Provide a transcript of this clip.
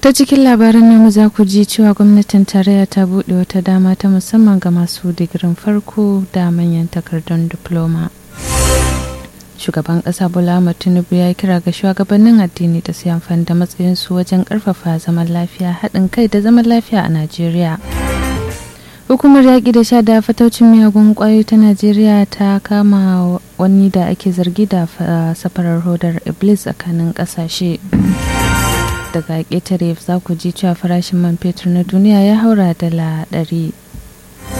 ta cikin labaran namu za ku ji cewa gwamnatin tarayya ta buɗe wata dama ta musamman ga masu digirin farko da manyan takardun diploma shugaban ƙasa bola ahmad tinubu ya kira ga shugabannin addini da su amfani da matsayinsu wajen ƙarfafa zaman lafiya haɗin kai da zaman lafiya a najeriya hukumar yaƙi da sha da fataucin miyagun ƙwayoyi ta najeriya ta kama wani da ake zargi da safarar hodar iblis tsakanin ƙasashe daga ƙetare za ku ji cewa farashin man fetur na duniya ya haura dala ɗari